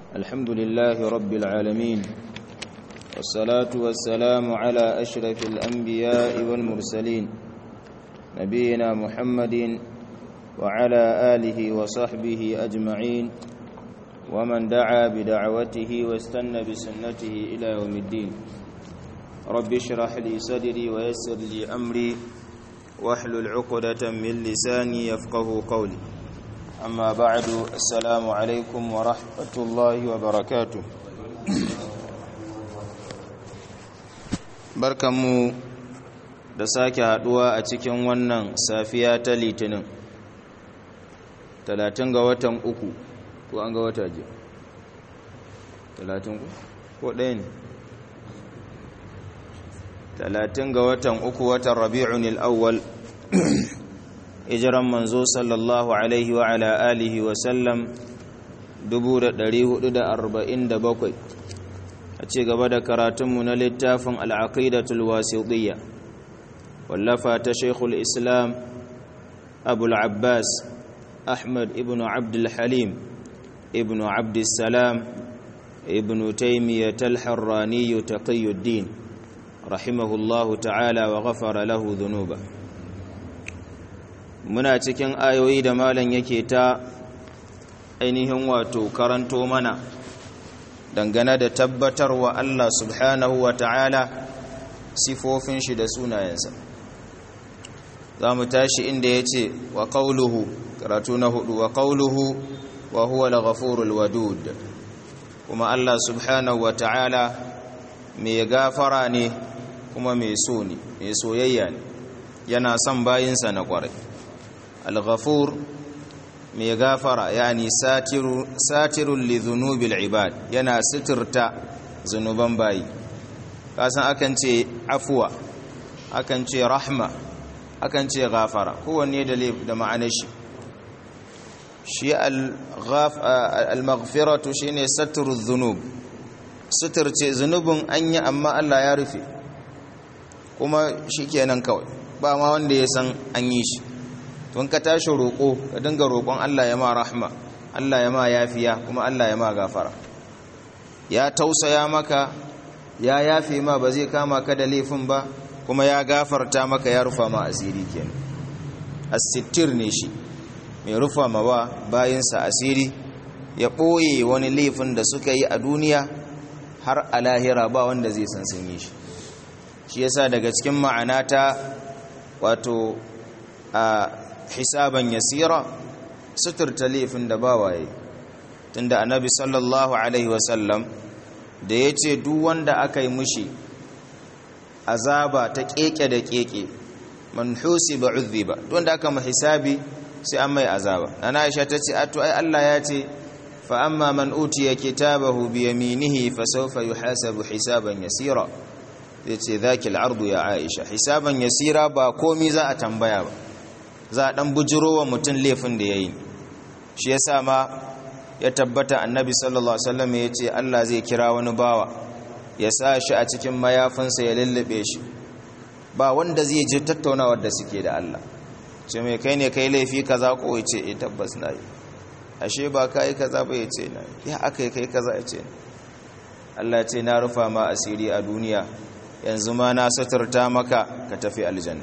الحمد لله رب العالمين والصلاة والسلام على أشرف الأنبياء والمرسلين نبينا محمد وعلى آله وصحبه أجمعين ومن دعا بدعوته واستنى بسنته إلى يوم الدين رب اشرح لي صدري ويسر لي أمري واحلل عقدة من لساني يفقه قولي أما بعد السلام عليكم ورحمة الله وبركاته barkanmu da sake haduwa a cikin wannan safiya ta litinin talatin ga watan uku ko an ga wata je talatin ko ɗaya ne talatin ga watan uku watan rabi'un al'awwal hijiran manzo sallallahu alaihi wa ala alihi wa sallam 447 a ci gaba da karatunmu na littafin al'aqidatul wasiɗiyya wallafa ta shaikhul islam abul abbas ahmad ibn abdul halim ibn abdussalam ibn taimiyyat al-harrani taqiyuddin rahimahullahu ta'ala wa ghafara lahu dhunuba muna cikin ayoyi da malam yake ta ainihin wato karanto mana dangane da tabbatarwa Allah subhanahu wa ta'ala sifofin shi da sunayensa za mu tashi inda ya ce wa ƙauluhu karatu na hudu wa ƙauluhu wa huwa al wadud kuma Allah subhanahu wa ta'ala mai gafara ne kuma mai so ne mai soyayya ne yana son bayinsa na ƙwarai al-ghafur mai gafara yani satirun li zunubil ibad yana sitirta zunuban bayi kasan akan ce afuwa akan ce rahma akan ce gafara kowanne da da ma'anar shi shi al-maghfiratu shine satru dhunub sitirce zunubin an yi amma Allah ya rufe kuma shikenan kawai ba ma wanda ya san an yi shi tun ka tashi roƙo ka dinga roƙon Allah ya ma rahma Allah ya ma yafiya kuma Allah ya ma gafara ya tausaya maka ya yafe ma ba zai kama ka da laifin ba kuma ya gafarta maka ya rufa ma asiri kenan as-sittir ne shi mai rufa ma ba bayinsa asiri ya ɓoye wani laifin da suka yi a duniya har a lahira ba wanda zai san sun yi shi shi yasa daga cikin ma'ana ta wato a hisaban yasira suturta laifin da ba waye tunda annabi sallallahu alaihi wasallam da ya ce duk wanda aka yi mushi azaba ta keke da keke man husiba udhiba duk wanda aka mu hisabi sai an mai azaba nana aisha ta ce ato ai Allah ya ce fa amma man utiya kitabahu bi yaminihi fa sawfa yuhasabu hisaban yasira yace dhakil ardu ya aisha hisaban yasira ba komi za a tambaya ba za a ɗan bujiro wa mutum laifin da ya yi shi ya sa ma ya tabbata annabi sallallahu alaihi wasallam ya ce Allah zai kira wani bawa ya sa shi a cikin mayafinsa ya lullube shi ba wanda zai ji tattaunawar da suke da Allah ce mai kai ne kai laifi kaza ko ya ce eh tabbas na yi ashe ba ka yi kaza ba ya ce na ya aka yi kai kaza ya ce Allah ce na rufa ma asiri a duniya yanzu ma na suturta maka ka tafi aljanna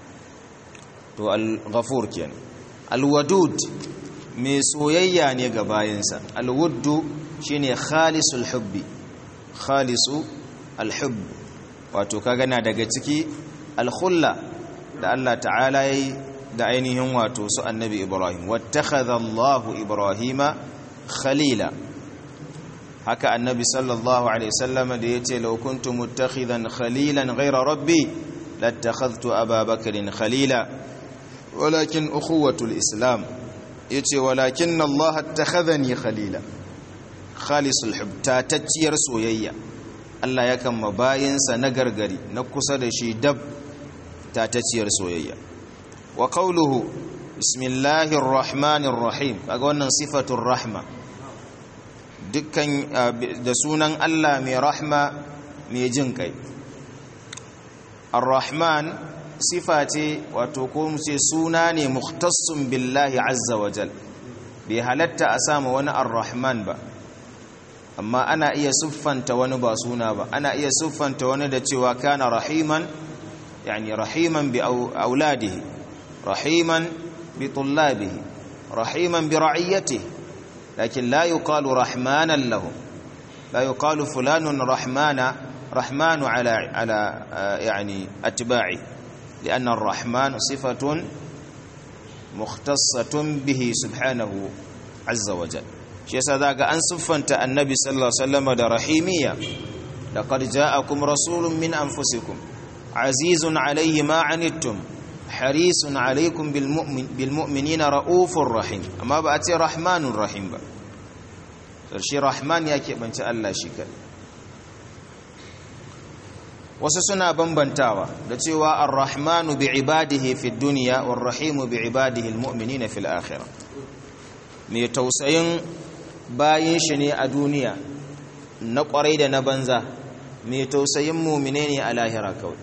to al-ghafur kenan al-wadud mai soyayya ne ga bayinsa al-wuddu shine khalisul hubbi khalisu al-hubb wato kaga na daga ciki al-khulla da Allah ta'ala yayi da ainihin wato su annabi Ibrahim wattakhadha Allahu Ibrahima khalila haka annabi sallallahu alaihi wasallam da yace law kuntu muttakhidan khalilan ghayra rabbi lattakhadhtu Aba Bakrin khalila ولكن أخوة الإسلام يتي ولكن الله اتخذني خليلا خالص الحب تاتتير سويا الله يكن مباينسا نغرغري نكسا دشي دب تاتتير سويا وقوله بسم الله الرحمن الرحيم kaga wannan sifatul rahma dukkan da sunan Allah mai rahma mai jin kai ar-rahman sifa ce wato ko mu ce suna ne mukhtassun billahi azza wa jal bai halatta a samu wani ar-rahman ba amma ana iya siffanta wani ba suna ba ana iya siffanta wani da cewa kana rahiman yani rahiman bi auladihi rahiman bi tullabihi rahiman bi ra'iyatihi lakin la yuqalu rahmanan lahu la yuqalu fulanun rahmana rahmanu ala ala yani atba'i لأن الرحمن صفة مختصة به سبحانه عز وجل shi yasa zaga an siffanta annabi sallallahu alaihi wasallam da rahimiyya laqad ja'akum rasulun min anfusikum azizun alayhi ma anittum harisun alaykum bil mu'min bil mu'minina raufur rahim amma ba a ce rahmanur rahim ba shi rahman yake banci Allah shi kai wasu suna bambantawa da cewa ar-rahmanu bi ibadihi fid dunya war rahimu bi ibadihi al mu'minina fil akhirah mai tausayin bayin shi ne a duniya na kwarai da na banza mai tausayin mumine ne a lahira kawai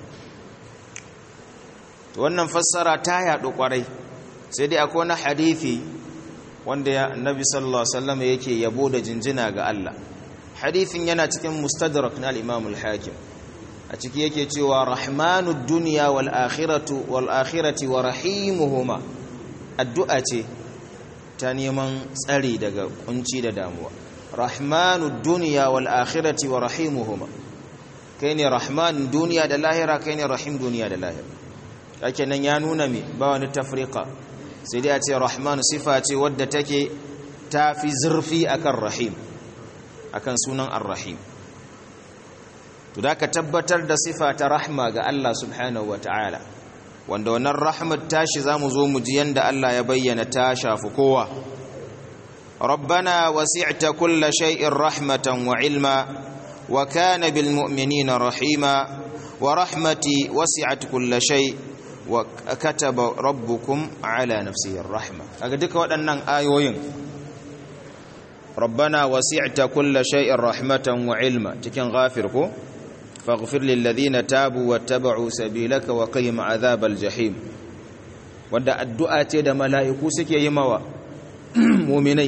wannan fassara ta yaɗu kwarai sai dai akwai wani hadithi wanda ya annabi sallallahu alaihi wasallam yake yabo da jinjina ga Allah hadithin yana cikin mustadrak na al-imam al-hakim a ciki yake cewa rahmanud dunya wal akhiratu wal akhirati wa rahimuhuma addu'a ce ta neman tsari daga kunci da damuwa rahmanu duniya wal akhirati wa rahimuhuma kai ne rahman duniya da lahira kai ne rahim duniya da lahira kake nan ya nuna me ba wani tafrika sai dai a ce rahman sifa ce wadda take tafi zurfi akan rahim akan sunan ar-rahim to da ka tabbatar da sifa ta rahma ga Allah subhanahu wataala wanda wannan rahmat tashi zamu zo mu ji yanda Allah ya bayyana ta shafi kowa rabbana wasi'ta kulla shay'in rahmatan wa ilma wa kana bil mu'minina rahima wa rahmati wasi'at kulla shay wa kataba rabbukum ala nafsihi rahma kaga duka waɗannan ayoyin rabbana wasi'ta kulla shay'in rahmatan wa ilma cikin ghafir ko فاغفر للذين تابوا واتبعوا سبيلك وقهم عذاب الجحيم wanda addu'a ce da mala'iku suke yi mawa muminai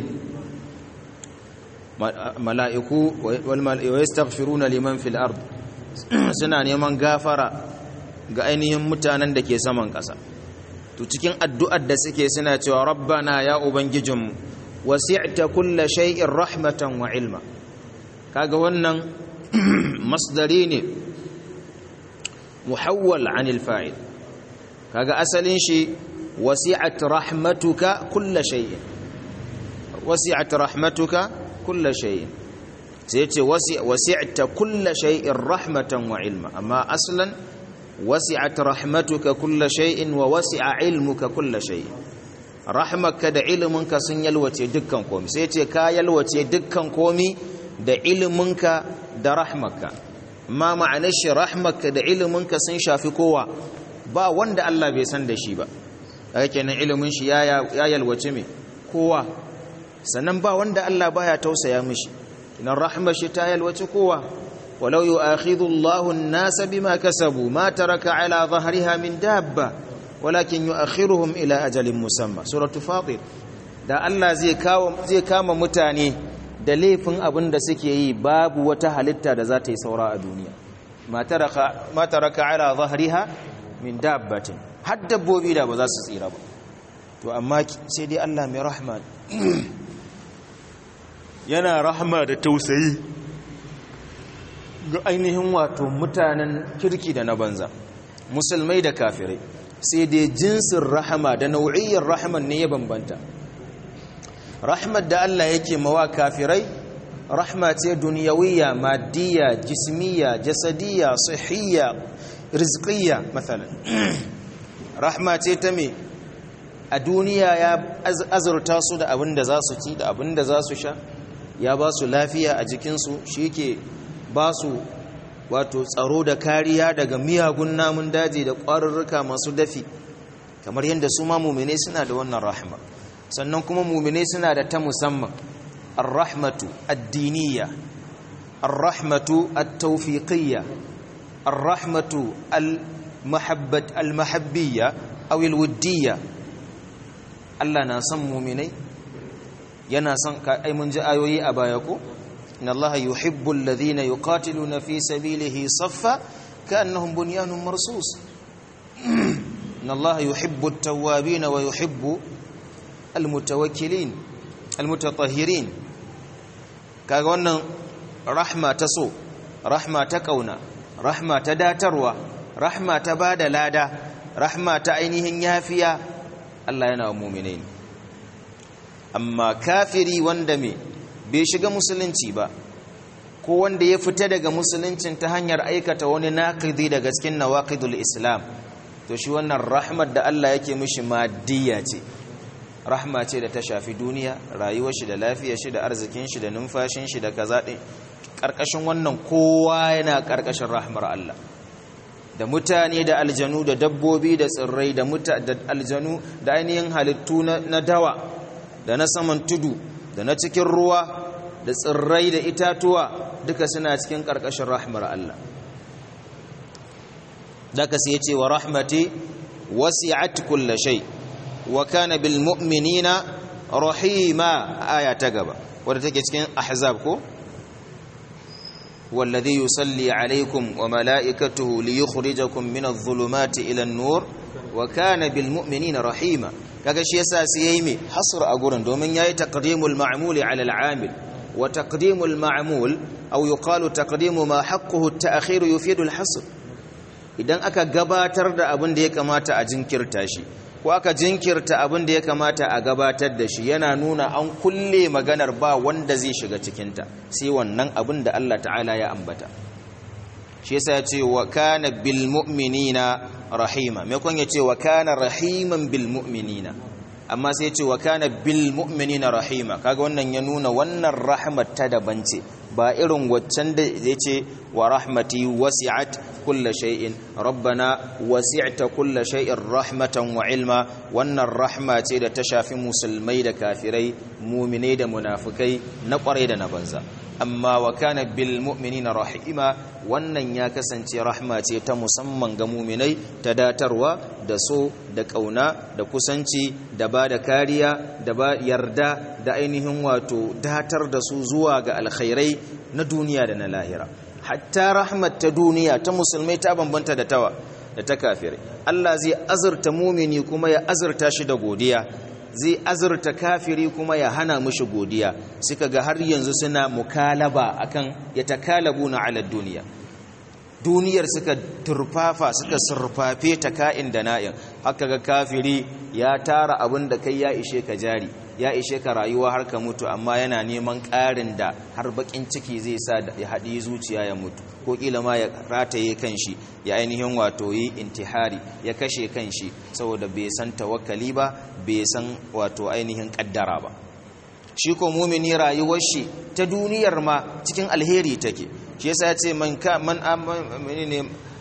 mala'iku wa yastaghfiruna liman fil ard suna neman gafara ga ainihin mutanen da ke saman ƙasa to cikin addu'ar da suke suna cewa rabbana ya ubangijinmu wasi'ta kulla shay'in rahmatan wa ilma kaga wannan masdari ne muhawwal anil fa'il kaga asalin shi wasi'at rahmatuka kulla shay'in wasi'at rahmatuka kulla shay'in sai yace wasi'ta kulla shay'in rahmatan wa ilma amma aslan wasi'at rahmatuka kulla shay'in wa wasi'a ilmuka kulla shay'in rahmaka da ilminka sun yalwace dukkan komai sai yace ka yalwace dukkan komai da ilminka da rahmaka ma ma'anar shi rahmaka da iliminka sun shafi kowa ba wanda Allah bai san da shi ba daga kenan ilimin shi ya yalwace mai kowa sannan ba wanda Allah baya tausaya mishi idan rahmar shi ta yalwace kowa walau yu'akhidhu Allahu an-nasa bima kasabu ma taraka ala dhahriha min dabba walakin yu'akhiruhum ila ajalin musamma suratu fatir da Allah zai kawo zai kama mutane da laifin abin da suke yi babu wata halitta da za ta yi saura a duniya ma taraka ala zahriha min dabbatin har dabbobi da ba za su tsira ba to amma sai dai Allah mai rahma yana rahma da tausayi ga ainihin wato mutanen kirki da na banza musulmai da kafirai sai dai jinsin rahama da nau'iyyar rahaman ne ya bambanta rahmat da Allah yake mawa kafirai rahma ce duniyawiyya maddiya jismiya jasadiyya sihiyya rizqiyya mathalan rahma ce ta me a duniya ya azurta su da abin da za su ci da abin da za su sha ya ba su lafiya a jikinsu shi ke ba su wato tsaro da kariya daga miyagun namun daji da ƙwarurruka masu dafi kamar yadda su ma mummune suna da wannan rahma sannan kuma mumine suna da ta musamman ar-rahmatu ad-diniyya ar-rahmatu at-tawfiqiyya ar-rahmatu al-mahabbat al-mahabbiyya aw al-wuddiyya Allah na san muminai yana son ka ai mun ji ayoyi a baya ko inna allaha yuhibbu alladhina yuqatiluna fi sabilihi saffa ka'annahum bunyanun marsus inna allaha yuhibbu at-tawwabin wa yuhibbu al-mutawakkilin al-mutatahhirin kaga wannan rahma ta so rahma ta kauna rahma ta datarwa rahma ta bada lada rahma ta ainihin yafiya Allah yana wa mu'minai amma kafiri wanda me bai shiga musulunci ba ko wanda ya fita daga musuluncin ta hanyar aikata wani naqidi daga cikin nawaqidul islam to shi wannan rahmat da Allah yake mishi maddiya ce rahma ce da ta shafi duniya rayuwar shi da lafiyar shi da arzikin shi da numfashin shi da kaza din karkashin wannan kowa yana karkashin rahmar Allah da mutane da aljanu da dabbobi da tsirrai da da aljanu da ainihin halittu na dawa da na saman tudu da na cikin ruwa da tsirrai da itatuwa duka suna cikin karkashin rahmar Allah daga sai ya ce wa rahmati wasi'at kulli shay' wa kana bil mu'minina rahima aya ta gaba wadda take cikin ahzab ko والذي يصلي عليكم وملائكته ليخرجكم من الظلمات إلى النور وكان بالمؤمنين رحيما kaga shi yasa sai yayi me hasr a gurin domin yayi taqdimul ma'mul ala al-amil wa taqdimul ma'mul aw yuqalu taqdimu ma haqquhu at-ta'khir yufidu al-hasr idan aka gabatar da abin da ya kamata a jinkirta shi ko aka jinkirta abin da ya kamata a gabatar da shi yana nuna an kulle maganar ba wanda zai shiga cikinta sai wannan abin da Allah ta'ala ya ambata shi yasa ya ce wa kana bil mu'minina rahima me kun ya ce wa kana rahiman bil mu'minina amma sai ya ce wa kana bil mu'minina rahima kaga wannan ya nuna wannan rahmat ta daban ce ba irin waccan da ya ce wa rahmati wasi'at kulla shay'in rabbana wasi'ta kulla shay'in rahmatan wa ilma wannan rahma ce da ta shafi musulmai da kafirai muminai da munafikai na kwarai da na banza amma wa kana bil mu'minina rahima wannan ya kasance rahma ce ta musamman ga muminai ta datarwa da so da kauna da kusanci da ba da kariya da ba yarda da ainihin wato datar da su zuwa ga alkhairai na duniya da na lahira hatta rahmat ta duniya ta musulmai ta bambanta da tawa da ta kafirai Allah zai azurta mumini kuma ya azurta shi da godiya zai azurta kafiri kuma ya hana mushi godiya suka ga har yanzu suna mukalaba akan ya takalabuna ala duniya duniyar suka turfafa suka surfafe ta ka'in da na'in haka ga kafiri ya tara abin da kai ya ishe ka jari ya ishe ka rayuwa har ka mutu amma yana neman ƙarin da har bakin ciki zai sa ya haɗi zuciya ya mutu ko ƙila ma ya rataye kanshi ya ainihin wato yi intihari ya kashe kanshi saboda bai san tawakkali ba bai san wato ainihin ƙaddara ba shi ko mumini rayuwar shi ta duniyar ma cikin alheri take shi yasa ya ce man ka man ne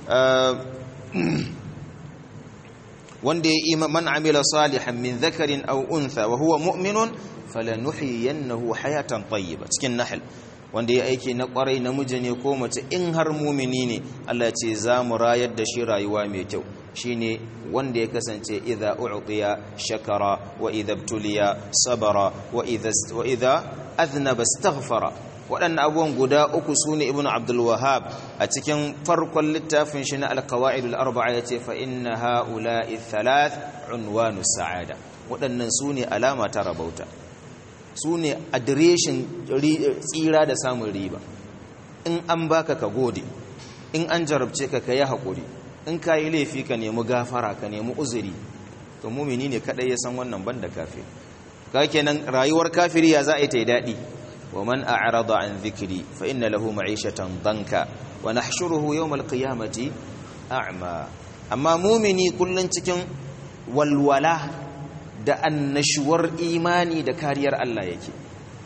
wanda ya ima man amila salihan min dhakarin aw untha wa huwa mu'minun falanuhyiyannahu hayatan tayyiba cikin nahl wanda ya aiki na kwarai namiji ne ko mace in har mumini ne Allah ce za mu rayar da shi rayuwa mai kyau shine wanda ya kasance idza u'tiya shakara wa idza ibtuliya sabara wa idza wa idza aznaba astaghfara waɗannan abubuwan guda uku su ne ibn abdulwahab a cikin farkon littafin shi na alkawa'idul arba'a ya ce fa'inna ha'ula'i thalath unwanu sa'ada waɗannan su ne alama ta rabauta su ne adireshin tsira da samun riba in an baka ka gode in an jarabce ka ka yi haƙuri in ka yi laifi ka nemi gafara ka nemi uzuri to mumini ne kaɗai ya san wannan banda kafiri ka kenan rayuwar kafiri ya za a yi ta yi daɗi ومن أعرض عن ذكري فإن له معيشة ضنكا ونحشره يوم القيامة أعمى أما مؤمني كل cikin walwala da annashuwar imani da kariyar Allah yake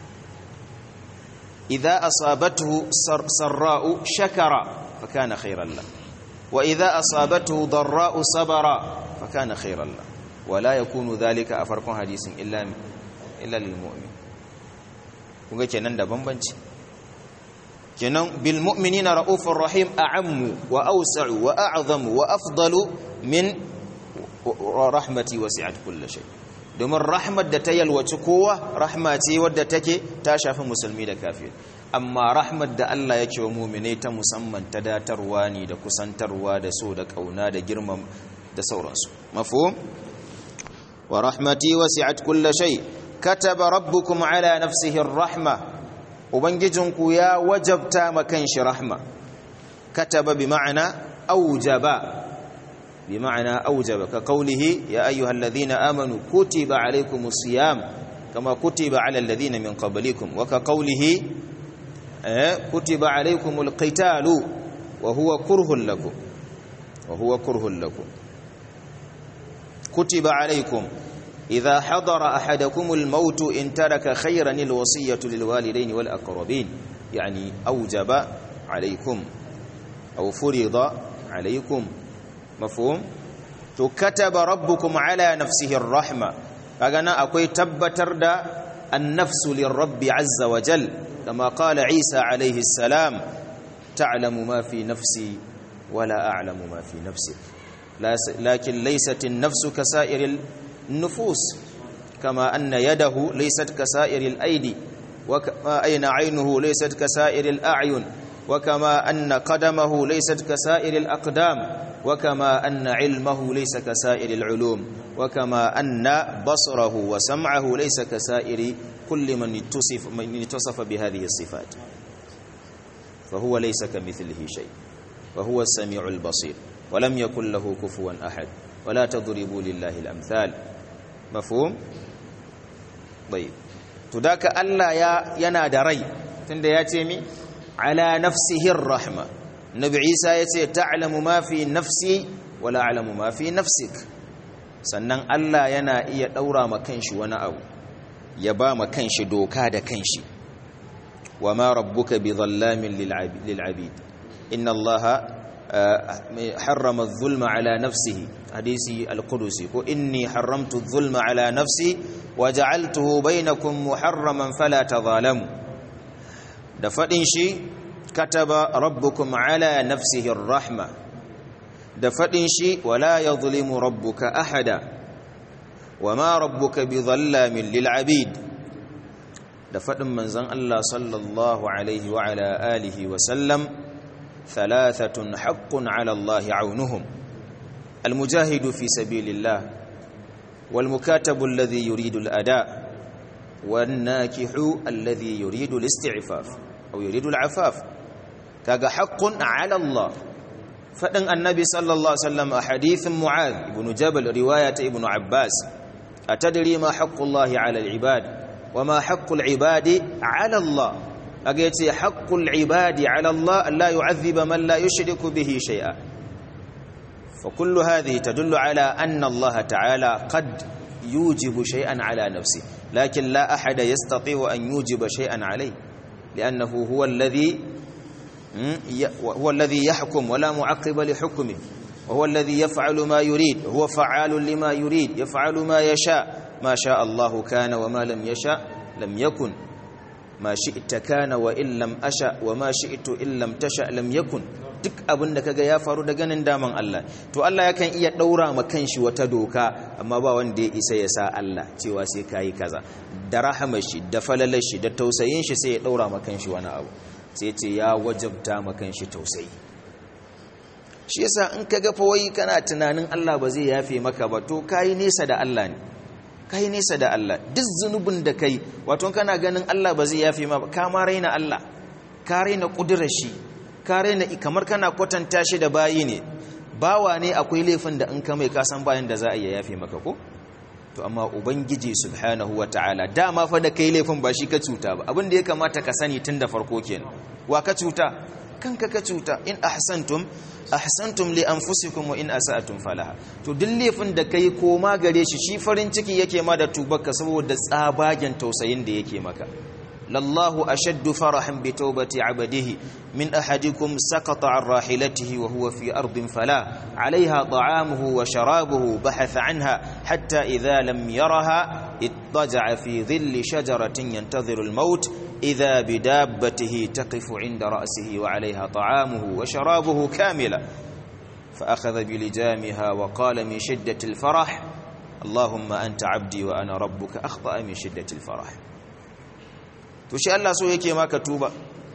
idza asabathu sarra'u shakara fakana khairan la wa idza asabathu darra'u sabara fakana khairan la wala yakunu dhalika a farkon hadisin illa illa lil mu'min kunga kenan da bambanci kenan bil mu'minina raufur rahim a'ammu wa awsa'u wa a'zamu wa afdalu min rahmati wasi'at kulli shay domin rahmat da ta yalwaci kowa rahma ce wadda take ta shafi musulmi da kafir amma rahmat da Allah yake wa mu'minai ta musamman ta datarwa ne da kusantarwa da so da kauna da girmam da sauransu mafhum wa rahmati wasi'at kulli shay kataba rabbukum ala nafsihi ar-rahma ubangijinku ya wajabta makan shi rahma kataba bi ma'ana aujaba bi ma'ana aujaba ka qawlihi ya ayyuhalladhina amanu kutiba alaykumus siyam kama kutiba ala alladhina min qablikum wa ka qawlihi kutiba alaykumul qitalu wa huwa kurhun lakum wa huwa kurhun lakum kutiba alaykum إذا حضر أحدكم الموت إن ترك خيرا الوصية للوالدين والأقربين يعني أوجب عليكم أو فرض عليكم مفهوم كتب ربكم على نفسه الرحمة فقنا أكوي تبتر دا النفس للرب عز وجل كما قال عيسى عليه السلام تعلم ما في نفسي ولا أعلم ما في نفسك لكن ليست النفس كسائر النفوس كما أن يده ليست كسائر الأيدي وكما أين عينه ليست كسائر الأعين وكما أن قدمه ليست كسائر الأقدام وكما أن علمه ليس كسائر العلوم وكما أن بصره وسمعه ليس كسائر كل من اتصف, من اتصف بهذه الصفات فهو ليس كمثله شيء وهو السميع البصير ولم يكن له كفوا أحد ولا تضربوا لله الأمثال mafhum bai to daka Allah ya yana da rai tunda ya ce mi ala nafsihi rahma nabi Isa ya ce ta'lamu ma fi nafsi wala a'lamu ma fi nafsik sannan Allah yana iya daura ma kanshi wani abu ya ba ma kanshi doka da kanshi wa ma rabbuka bi dhallamin lil abid inna allaha حرم الظلم على نفسه حديث القدسي إني حرمت الظلم على نفسي وجعلته بينكم محرما فلا تظالموا دفدين شي كتب ربكم على نفسه الرحمة دفدين شي ولا يظلم ربك أحدا وما ربك بظلام للعبيد دفدن منزن الله صلى الله عليه وعلى آله وسلم ثلاثة حق على الله عونهم المجاهد في سبيل الله والمكاتب الذي يريد الأداء والناكح الذي يريد الاستعفاف أو يريد العفاف كاغا حق على الله فدن النبي صلى الله عليه وسلم حديث معاذ بن جبل رواية ابن عباس أتدري ما حق الله على العباد وما حق العباد على الله kaga yace haqqul ibadi ala Allah alla yu'adhiba man la yushriku bihi shay'a fa kullu hadhihi tadullu ala anna Allah ta'ala qad yujibu shay'an ala nafsi lakin la ahada yastati'u an yujiba shay'an alayhi li'annahu huwa alladhi huwa alladhi yahkum wa la mu'aqqiba li hukmihi وهو الذي يفعل ما يريد هو فعال لما يريد يفعل ما يشاء ما شاء الله كان وما لم يشاء لم يكن ma shi'ta kana wa in lam asha wa ma shi'tu in lam tasha lam yakun duk abin da kaga ya faru da ganin daman Allah to Allah yakan iya daura ma kanshi wata doka amma ba wanda ya isa ya sa Allah cewa sai kai kaza da rahamar shi da falalar shi da tausayin shi sai ya daura ma kanshi wani abu sai ce ya wajabta ma kanshi tausayi shi yasa in kaga fa wai kana tunanin Allah ba zai yafe maka ba to kai nesa da Allah ne kai nesa da Allah duk zunubin da kai wato kana ganin Allah ba zai yafe ma ka ma raina Allah ka raina kudurar shi ka raina kamar kana kwatanta shi da bayi ne bawa ne akwai laifin da in ka mai ka san bayan da za a iya yafe maka ko to amma ubangiji subhanahu wataala dama fa da kai laifin ba shi ka cuta ba abin da ya kamata ka sani tun da farko kenan wa ka cuta kanka ka cuta in ahsantum ahsantum li anfusikum wa in asa'tum falaha to duk laifin da kai koma gare shi shi farin ciki yake ma da tubarka saboda tsabagen tausayin da yake maka lallahu ashaddu farahan bi tawbati abadihi min ahadikum saqata an rahilatihi wa huwa fi ardin fala alaiha ta'amuhu wa sharabuhu bahatha anha hatta idha lam yaraha ittaja'a fi dhilli shajaratin yantadhiru al-maut إذا بدابته تقف عند رأسه وعليها طعامه وشرابه كاملا فأخذ بلجامها وقال من شدة الفرح اللهم أنت عبدي وأنا ربك أخطأ من شدة الفرح تشاء الله سوى يكي ما كتوبة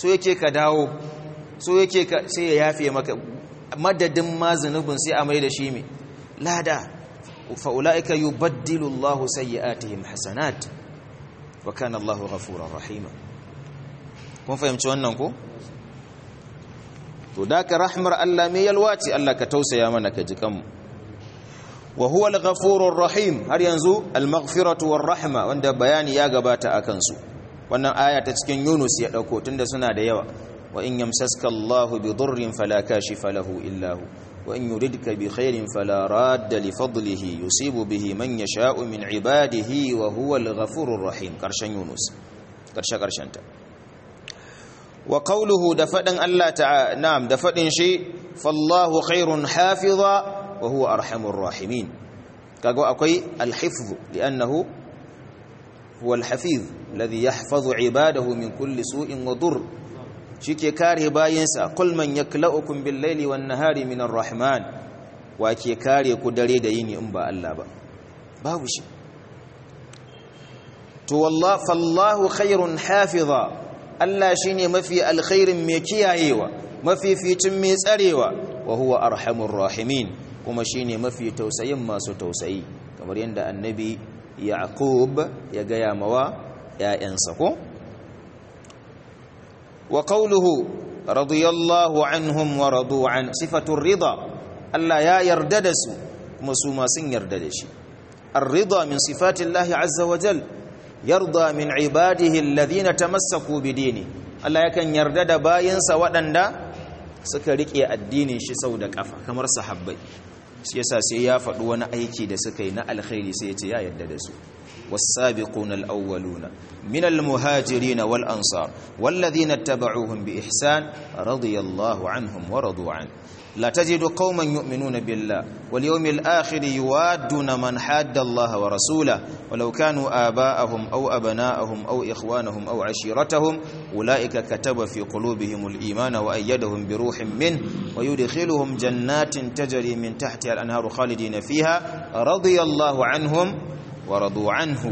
so yake ka dawo so yake ka sai ya yafe maka madadin ma zunubin sai a mai da shi mai lada fa'ula'ika yi baddilu Allah sayyi'atihim hasanat wa kana Allah ghafurur rahima kun fahimci wannan ko to da ka rahmar Allah mai yalwaci Allah ka tausaya mana ka ji kanmu wa huwa al-ghafurur rahim har yanzu al-maghfiratu war rahma wanda bayani ya gabata akan su wannan aya ta cikin Yunus ya dauko tunda suna da yawa wa in yamsaska Allahu bi dhurrin fala kashifa lahu illa hu wa in yuridka bi khairin fala radda li fadlihi yusibu bihi man yasha'u min ibadihi wa huwa al-ghafurur rahim karshen Yunus karshe karshen ta wa qawluhu da fadin Allah ta'ala na'am da fadin shi fallahu khairun hafiza wa huwa arhamur rahimin kaga akwai al-hifz li'annahu huwa al-hafiz alladhi yahfazu ibadahu min kulli su'in wa dur shike kare bayinsa kul man yaklaukum bil laili wan nahari min ar-rahman wa ke kare ku dare da yini in ba Allah ba babu shi to wallahi fallahu khairun hafiza Allah shine mafi alkhairin mai kiyayewa mafi fitin mai tsarewa wa huwa arhamur rahimin kuma shine mafi tausayin masu tausayi kamar yadda annabi yaqub ya gaya mawa ƴaƴansa ko wa qawluhu radiyallahu anhum wa radu an sifatu rida Allah ya yarda da su kuma su ma sun yarda da shi ar-rida min sifati Allah azza wa jal yarda min ibadihi alladhina tamassaku bidini Allah yakan yarda da bayinsa waɗanda suka rike addinin shi sau da kafa kamar sahabbai shi yasa sai ya faɗi wani aiki da suka yi na alkhairi sai ya ce ya yarda da su والسابقون الأولون من المهاجرين والأنصار والذين اتبعوهم بإحسان رضي الله عنهم ورضوا عنه لا تجد قوما يؤمنون بالله واليوم الآخر يوادون من حاد الله ورسوله ولو كانوا آباءهم أو أبناءهم أو إخوانهم أو عشيرتهم أولئك كتب في قلوبهم الإيمان وأيدهم بروح منه ويدخلهم جنات تجري من تحتها الأنهار خالدين فيها رضي الله عنهم ورضوا عنه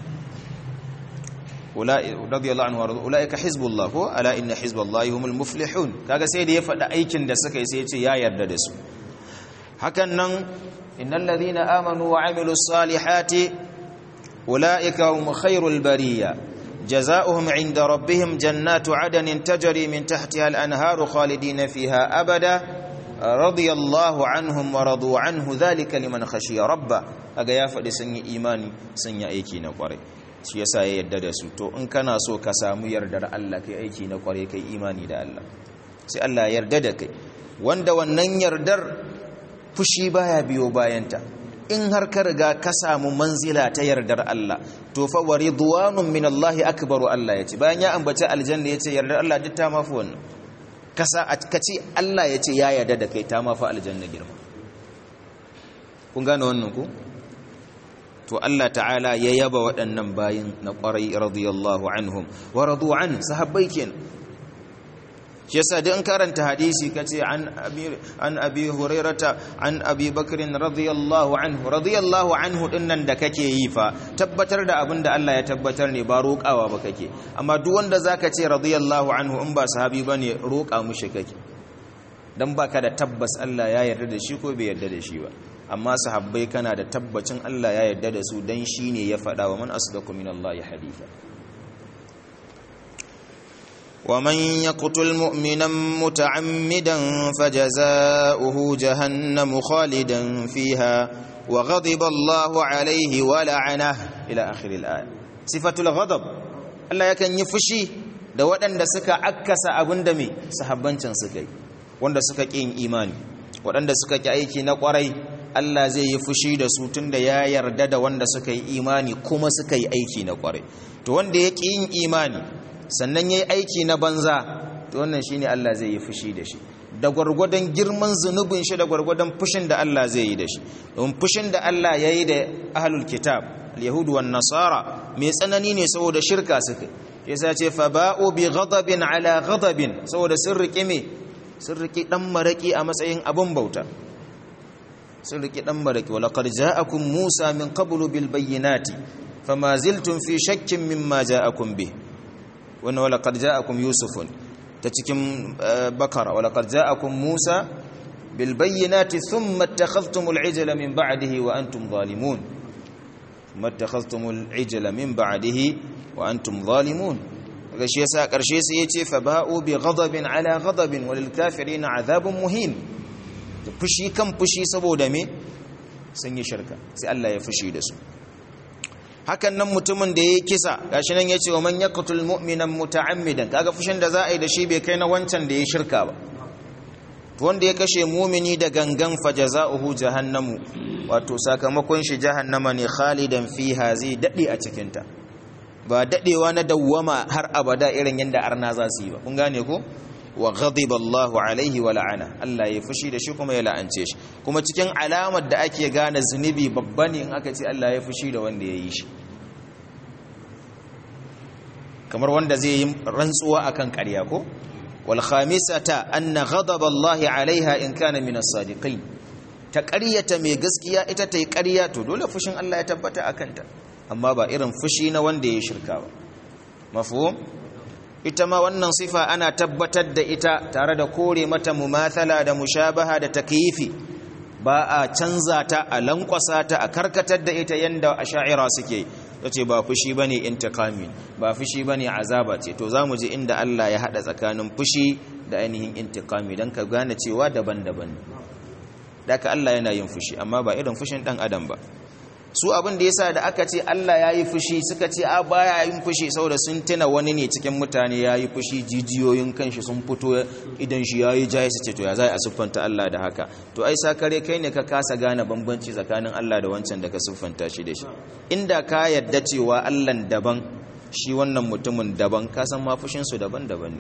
رضي الله عنه ورضوا أولئك حزب الله هو ألا إن حزب الله هم المفلحون kaga sai da ya faɗa aikin da suka yi sai ya ce ya yarda da su hakan nan innal ladhina amanu wa amilus salihati ulaika hum khairul bariya jazaohum 'inda rabbihim jannatu 'adnin tajri min tahtiha al-anharu khalidina fiha abada radiyallahu anhum wa radu anhu dhalika liman khashiya rabba aga ya faɗi sun yi imani sun yi aiki na kwarai shi yasa ya yarda da su to in kana so ka samu yardar Allah kai aiki na kwarai kai imani da Allah sai Allah ya yarda da kai wanda wannan yardar fushi baya biyo bayanta in har ka riga ka samu manzila ta yardar Allah to fa wa ridwanun min Allah akbaru Allah yace bayan ya ambaci aljanna yace yardar Allah duk ta mafi wannan kasa kace Allah yace ya yarda da kai ta mafi aljanna girma kun gane wannan ku to Allah ta'ala ya yaba waɗannan bayin na ƙwarai radiyallahu anhum wa radu an sahabbai kenan shi yasa duk in karanta hadisi kace an abi an abi hurairata an abi bakrin radiyallahu anhu radiyallahu anhu dinnan da kake yi fa tabbatar da abin da Allah ya tabbatar ne ba roƙawa ba kake amma duk wanda zaka ce radiyallahu anhu in ba sahabi bane roƙa mushi kake dan baka da tabbas Allah ya yarda da shi ko bai yarda da shi ba amma sahabbai kana da tabbacin Allah ya yarda da su dan shine ya faɗa wa man asdaqu minallahi haditha ومن يقتل مؤمنا متعمدا فجزاؤه جهنم خالدا فيها وغضب الله عليه ولعنه الى اخر الايه صفه الغضب Allah yakan yi fushi da waɗanda suka akkasa abin da mai sahabbancin suka yi wanda suka ƙin imani waɗanda suka ƙi aiki na ƙwarai Allah zai yi fushi da su tunda ya yarda da wanda suka yi imani kuma suka yi aiki na ƙwarai to wanda ya ƙi yin imani sannan ya yi aiki na banza to wannan shi ne Allah zai yi fushi da shi da gwargwadon girman zunubin shi da gwargwadon fushin da Allah zai yi da shi don fushin da Allah ya yi da ahlul kitab yahudu wan nasara mai tsanani ne saboda shirka suka yasa ce fa ba'u bi ghadabin ala ghadabin saboda sun rike me sun rike dan maraki a matsayin abun bauta sun rike dan maraki wa laqad ja'akum musa min qablu bil bayyinati fama ziltum fi shakkin mimma ja'akum bih wannan wala qad ja'akum yusufun ta cikin bakara wala qad ja'akum musa bil bayyinati thumma ittakhadhtumul ijla min ba'dihi wa antum zalimun thumma ittakhadhtumul ijla min ba'dihi wa antum zalimun daga shi yasa karshe sai yace fa ba'u bi ghadabin ala ghadabin walil kafirin azabun muhin fushi kan fushi saboda me sun yi shirka sai Allah ya fushi da su hakan nan mutumin da ya kisa gashi nan ya ce wa man yaqtul mu'minan muta'ammidan kaga fushin da za a yi da shi bai kai na wancan da ya shirka ba wanda ya kashe mumini da gangan fajaza'uhu jahannamu wato sakamakon shi jahannama ne khalidan fiha zai dade a cikin ta ba dadewa na dawwama har abada irin yanda arna za su yi ba kun gane ko wa ghadiba Allahu alaihi wa la'ana Allah ya fushi da shi kuma ya la'ance shi kuma cikin alamar da ake gane zunubi babba ne in aka ce Allah ya fushi da wanda ya yi shi kamar wanda zai yi rantsuwa akan ƙarya ko wal khamisata anna ghadaba Allahi alaiha in kana min as-sadiqin ta ƙaryata mai gaskiya ita ta yi ƙarya to dole fushin Allah ya tabbata akan ta amma ba irin fushi na wanda ya shirka ba mafhum ita ma wannan sifa ana tabbatar da ita tare da kore mata mumathala da mushabaha da takyifi ba a canza ta a lankwasa ta a karkatar da ita yanda asha'ira suke tace ba fushi bane intiqami ba fushi bane azaba ce to zamu ji inda Allah ya hada tsakanin fushi da ainihin intiqami dan ka gane cewa daban-daban daka Allah yana yin fushi amma ba irin fushin dan adam ba su abin da yasa da aka ce Allah ya yi fushi suka ce a baya yin fushi saboda sun tuna wani ne cikin mutane ya yi fushi jijiyoyin kanshi sun fito idan shi ya yi jaye su ce to ya za a siffanta Allah da haka to ai sakare kai ne ka kasa gane bambanci tsakanin Allah da wancan da ka siffanta shi da shi inda ka yadda cewa Allah daban shi wannan mutumin daban ka san ma fushinsu daban-daban ne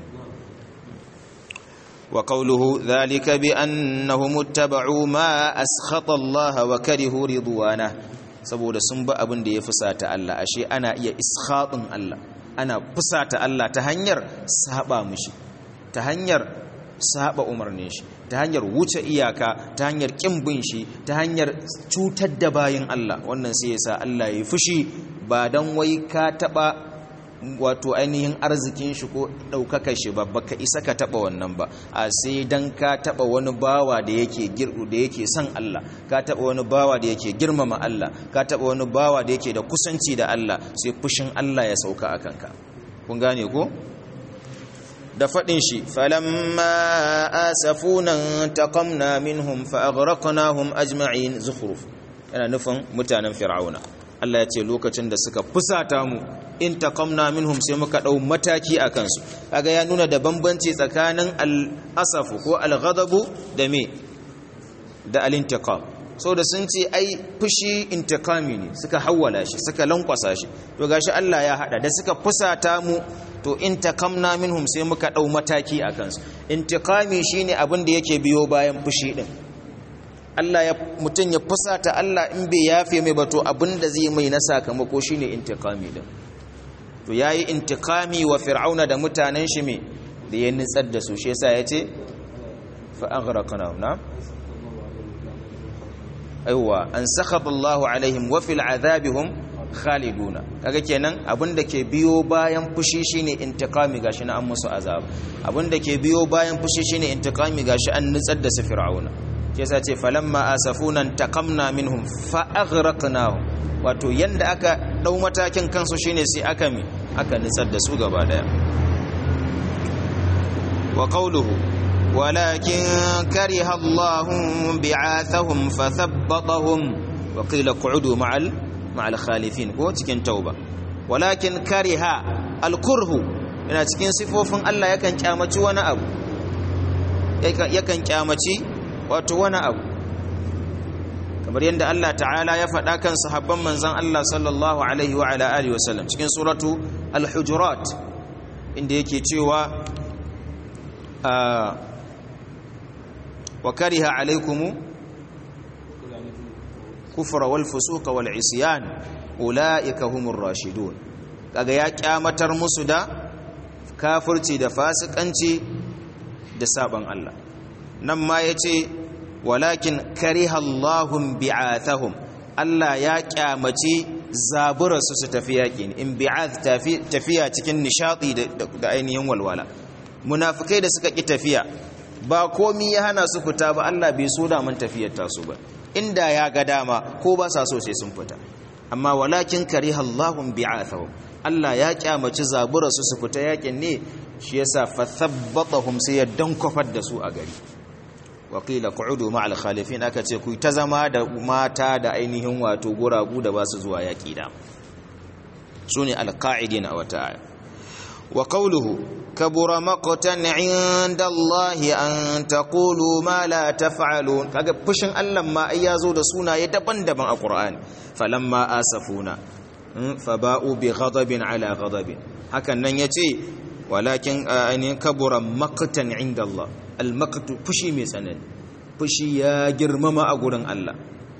وقوله ذلك بأنهم اتبعوا ما أسخط الله وكرهوا رضوانه saboda sun ba abin da ya fusata Allah ashe ana iya iskhatin Allah ana fusata Allah ta hanyar saba mushi ta hanyar saba umarnin shi ta hanyar wuce iyaka ta hanyar kin bin shi ta hanyar cutar da bayin Allah wannan sai yasa Allah ya fushi ba dan wai ka taba wato ainihin arzikin shi ko ɗaukaka shi ba baka isa ka taɓa wannan ba a sai dan ka taɓa wani bawa da yake girdu da yake son Allah ka taɓa wani bawa da yake girmama Allah ka taɓa wani bawa da yake da kusanci da Allah sai fushin Allah ya sauka a kanka kun gane ko da faɗin shi falamma asafuna taqamna minhum fa aghraqnahum ajma'in zukhruf yana nufin mutanen fir'auna Allah ya ce lokacin da suka fusata mu in taqamna minhum sai muka dau mataki a kansu kaga ya nuna da bambanci tsakanin al-asafu ko al-ghadabu da me da al-intiqam da sun ce ai fushi intiqami ne suka hawwala shi suka lankwasa shi to gashi Allah ya hada da suka fusata mu to in taqamna minhum sai muka dau mataki a kansu intiqami shine abin da yake biyo bayan fushi din Allah ya mutun ya fusata Allah in bai yafe mai ba to abin da zai mai na sakamako shine intiqami din to yayi intiqami wa fir'auna da mutanen shi me da ya nitsar da su shi yasa yace fa aghraqna na aiwa an sakhata Allah alaihim wa fil adhabihum khaliduna kaga kenan abinda ke biyo bayan fushi shine intiqami gashi na an musu azab abinda ke biyo bayan fushi shine intiqami gashi an nitsar da su fir'auna shi yasa ce falamma asafuna taqamna minhum fa aghraqnahum wato yanda aka dau matakin kansu shine sai aka mi aka nitsar da su gaba daya wa qawluhu walakin kariha Allahu bi'athahum fathabbatahum wa qila qu'udu ma'al ma'al khalifin ko cikin tauba walakin kariha al-kurhu yana cikin sifofin Allah yakan kyamaci wani abu yakan kyamaci wato wani abu kamar yadda Allah ta'ala ya faɗa kan sahabban manzan Allah sallallahu alaihi wa ala alihi wasallam cikin suratu al-hujurat inda yake cewa wa kariha alaikumu kufra wal fusuqa wal isyan ulaika humur rashidun kaga ya kyamatar musu da kafirci da fasikanci da saban Allah nan ma yace walakin kariha Allahum bi'athahum Allah ya kyamaci zaburarsu su tafi yaƙi in bi'ath tafiya cikin nishadi da ainihin walwala munafikai da suka ki tafiya ba komi ya hana su fita ba Allah bai so da mun tafiyar tasu ba inda ya ga dama ko ba sa so sai sun fita amma walakin kariha Allahum bi'athahum Allah ya kyamaci zabura su su fita yakin ne shi yasa fathabbatahum sai ya dankofar da su a gari wa qila qu'udu ma'al khalifin aka ce ku ta zama da mata da ainihin wato guragu da ba su zuwa yaki da sune alqa'idin a wata aya wa qawluhu kabura maqtan 'inda Allah an taqulu ma la taf'alun kaga fushin Allah ma ai yazo da sunaye daban-daban a Qur'ani falamma asafuna faba'u bi ghadabin ala ghadabin hakan nan yace walakin ainihin kabura maqtan 'inda Allah al-maqtu fushi mai tsanani fushi ya girmama a gurin Allah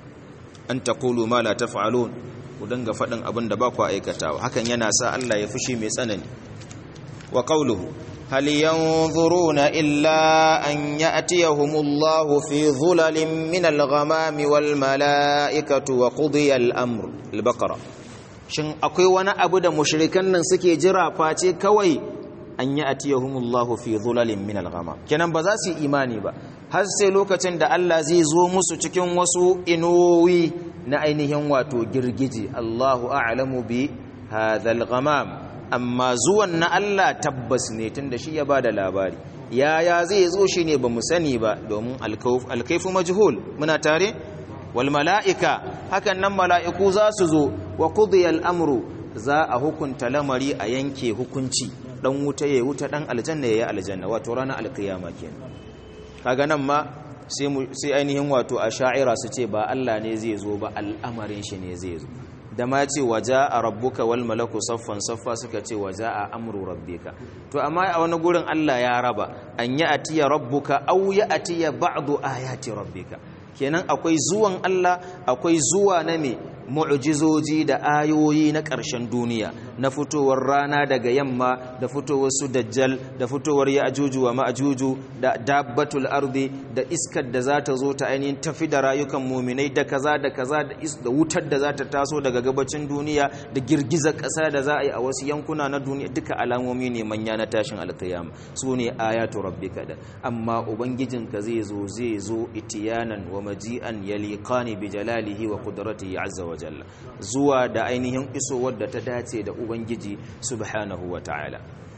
an taqulu ma la taf'alun ku danga fadin abin da ba ku aikatawa hakan yana sa Allah ya fushi mai tsanani wa qawluhu hal yanzuruna illa an ya'tiyahumullahu fi dhulalin min al-ghamami wal mala'ikatu wa qudiya al-amr al-baqara shin akwai wani abu da mushrikan nan suke jira face kawai an ya'tiyahumullahu fi dhulalin min al-ghamam kenan ba za su yi imani ba har sai lokacin da Allah zai zo musu cikin wasu inuwi na ainihin wato girgije Allahu a'lamu bi hadha al-ghamam amma zuwan na Allah tabbas ne tunda shi ya bada labari yaya zai zo shi ne bamu sani ba domin alkaifu majhul muna tare wal mala'ika hakan nan mala'iku za su zo wa qudiya al-amru za a hukunta lamari a yanke hukunci dan wuta yayi wuta dan aljanna yayi aljanna wato ranar alkiyama kenan kaga nan ma sai sai ainihin wato asha'ira su ce ba Allah ne zai zo ba al'amarin shi ne zai zo da ma ce waja a rabbuka wal malaku saffan saffa suka ce waja a amru rabbika to amma a wani gurin Allah ya raba an yi atiya rabbuka aw ya atiya ba'du ayati rabbika kenan akwai zuwan Allah akwai zuwa na me mu'jizoji da ayoyi na ƙarshen duniya na fitowar rana daga yamma da fitowar su dajjal da fitowar ya'juju wa ma'juju da dabbatul ardi da iskar da za ta zo ta ainihin tafi da rayukan muminai da kaza da kaza da wutar da za ta taso daga gabacin duniya da girgizar ƙasa da za a yi a wasu yankuna na duniya duka alamomi ne manya na tashin alkiyama su ne ayatu rabbika da amma ubangijinka zai zo zai zo itiyanan wa maji'an yaliqani bi jalalihi wa qudratihi azza wa jalla zuwa da ainihin isowar da ta dace da ubangiji subhanahu wa ta'ala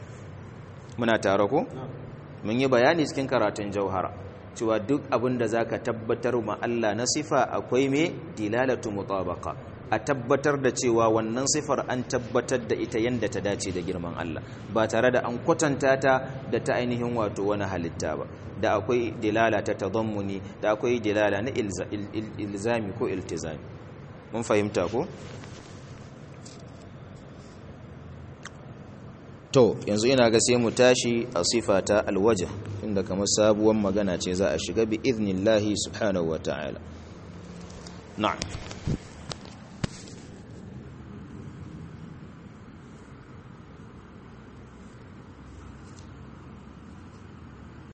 muna tare ko mun yi bayani cikin karatun jauhara cewa duk abin da zaka tabbatar ma Allah na sifa akwai me dilalatu mutabaqa a tabbatar da cewa wannan sifar an tabbatar da ita yanda ta dace da girman Allah ba tare da an kwatanta ta da ta ainihin wato wani halitta ba da akwai dilala ta tadammuni da akwai dilala na ilzami ko iltizami mun fahimta ko to yanzu ina ga sai mu tashi a sifa ta alwajh inda kamar sabuwar magana ce za a shiga bi idnillahi subhanahu wa ta'ala na'am